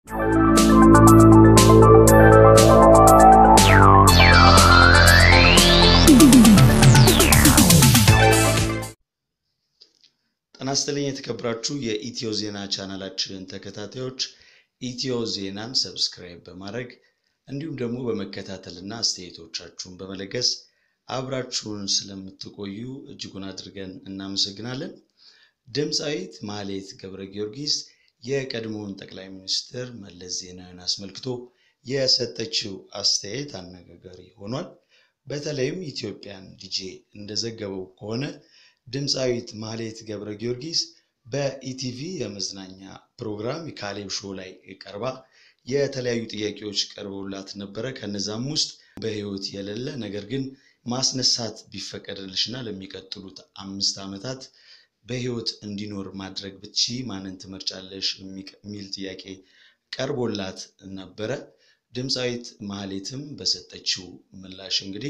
ጤና ይስጥልኝ የተከበራችሁ የኢትዮ ዜና ቻናላችን ተከታታዮች ኢትዮ ዜናን ሰብስክራይብ በማድረግ እንዲሁም ደግሞ በመከታተልና አስተያየቶቻችሁን በመለገስ አብራችሁን ስለምትቆዩ እጅጉን አድርገን እናመሰግናለን። ድምፃዊት ማህሌት ገብረ ጊዮርጊስ የቀድሞውን ጠቅላይ ሚኒስትር መለስ ዜናዊን አስመልክቶ የሰጠችው አስተያየት አነጋጋሪ ሆኗል። በተለይም ኢትዮጵያን ዲጄ እንደዘገበው ከሆነ ድምፃዊት ማህሌት ገብረ ጊዮርጊስ በኢቲቪ የመዝናኛ ፕሮግራም ካሌብ ሾው ላይ ቀርባ የተለያዩ ጥያቄዎች ቀርበውላት ነበረ። ከነዛም ውስጥ በሕይወት የሌለ ነገር ግን ማስነሳት ቢፈቀድልሽና ለሚቀጥሉት አምስት ዓመታት በሕይወት እንዲኖር ማድረግ ብቺ ማንን ትመርጫለሽ የሚል ጥያቄ ቀርቦላት ነበረ። ድምፃዊት ማህሌትም በሰጠችው ምላሽ እንግዲህ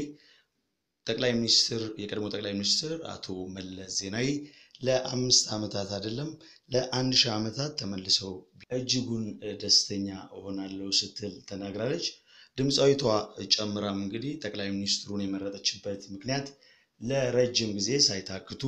ጠቅላይ ሚኒስትር የቀድሞ ጠቅላይ ሚኒስትር አቶ መለስ ዜናዊ ለአምስት ዓመታት አይደለም ለአንድ ሺህ ዓመታት ተመልሰው እጅጉን ደስተኛ እሆናለሁ ስትል ተናግራለች። ድምፃዊቷ ጨምራም እንግዲህ ጠቅላይ ሚኒስትሩን የመረጠችበት ምክንያት ለረጅም ጊዜ ሳይታክቱ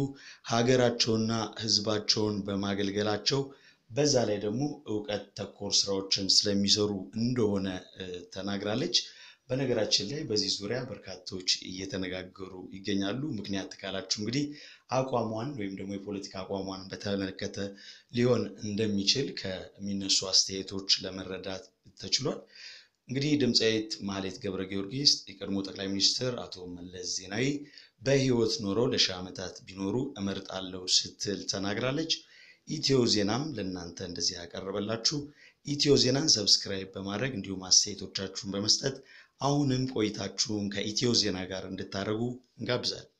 ሀገራቸውና ሕዝባቸውን በማገልገላቸው በዛ ላይ ደግሞ እውቀት ተኮር ስራዎችን ስለሚሰሩ እንደሆነ ተናግራለች። በነገራችን ላይ በዚህ ዙሪያ በርካቶች እየተነጋገሩ ይገኛሉ። ምክንያት ካላችሁ እንግዲህ አቋሟን ወይም ደግሞ የፖለቲካ አቋሟን በተመለከተ ሊሆን እንደሚችል ከሚነሱ አስተያየቶች ለመረዳት ተችሏል። እንግዲህ ድምፃዊት ማህሌት ገብረ ጊዮርጊስ የቀድሞ ጠቅላይ ሚኒስትር አቶ መለስ ዜናዊ በህይወት ኖረው ለሺህ ዓመታት ቢኖሩ እመርጣለሁ ስትል ተናግራለች። ኢትዮ ዜናም ለእናንተ እንደዚህ ያቀረበላችሁ ኢትዮ ዜናን ሰብስክራይብ በማድረግ እንዲሁም አስተያየቶቻችሁን በመስጠት አሁንም ቆይታችሁን ከኢትዮ ዜና ጋር እንድታደርጉ እንጋብዛለን።